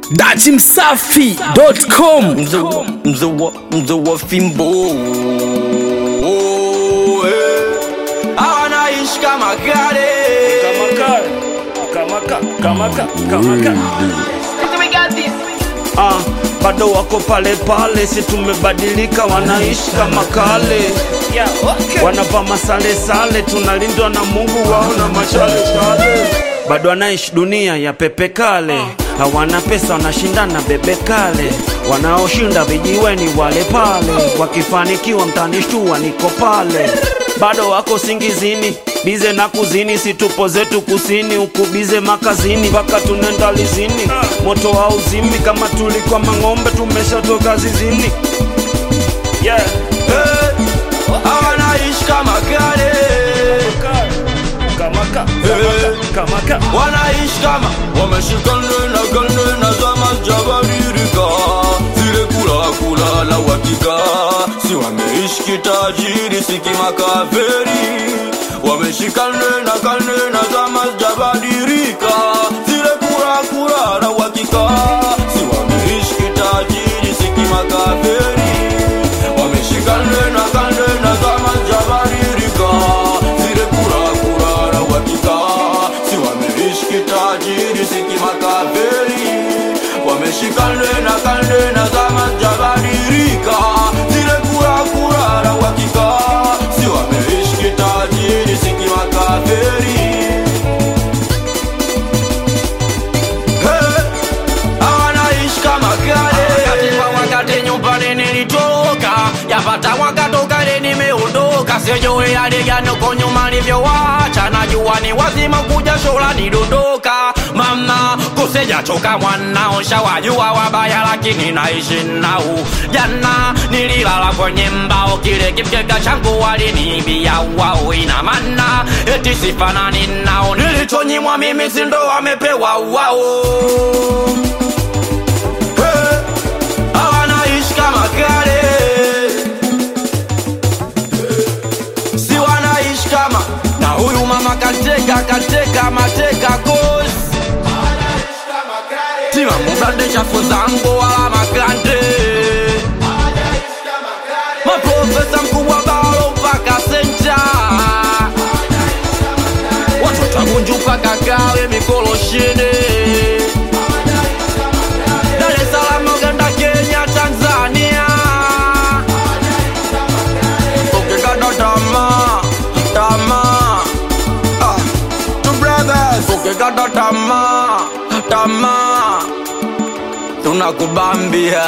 datimsafi.com mzee wa- mzee wa- mzee wa fimbo eh. anaishi kama kale Ah, bado wako pale pale, si tumebadilika, wanaishi kama kale, wanavaa masale sale, tunalindwa na Mungu wao na machale chale, bado wanaishi dunia ya pepe kale, hawana pesa, wanashindana bebe kale, wanaoshinda vijiweni wale pale, wakifanikiwa mtanishtua, niko pale, bado wako singizini bize na kuzini, si tupo zetu kusini, huku bize makazini, mpaka tunenda lizini, moto wa uzimi, kama tulikuwa mang'ombe tumeshatoka zizini, yeah. Eh, anaishi kama kale Kamaka, Eh. kamaka. wanaishi kama wameshikana na kane na zama jabadilika zile kula kula la uhakika si wameishi kitajiri si kimakaferi wameshikana na kane na zama jabadilika zile kula kula la uhakika si wameishi kitajiri si kimakaferi wameshikana na kane na zama jabadilika zile kula kula la uhakika si wameishi kitajiri si kimakaveri wameshikane na kande na zama jabadilika zile kula kula la uhakika si wameishi kitajiri si kimakaveri Hey, anaishi kama kale wakati kwa wakati nyumbani nilitoka yapata wakatokale nimeondoka sijui aliganoko nyuma nivyowacha najua ni wazima kuja shola nidondoka mama kusejachoka mwanao shawajua wabaya lakini naishi nao jana nililala kwenye mbao kile kimkeka changu waliniibia wao ina maana eti sifanani nao nilichonyimwa mimi sindo wamepewa wao Hey, hawanaishi kama kale si wanaishi kama na huyu mama kateka kateka mateka kozi tima mubande chafu zangu wala makande maprofesa mkubwa balo mpaka senta watoto wagunju mpaka kawe mikoloshini Dar es Salaam, Uganda, Kenya, Tanzania ukikata tamaa tamaa ah, two brothers ukikata tamaa tamaa tunakubambia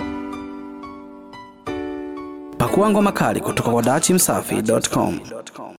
pakuangwa makali kutoka kwa datimsafi.com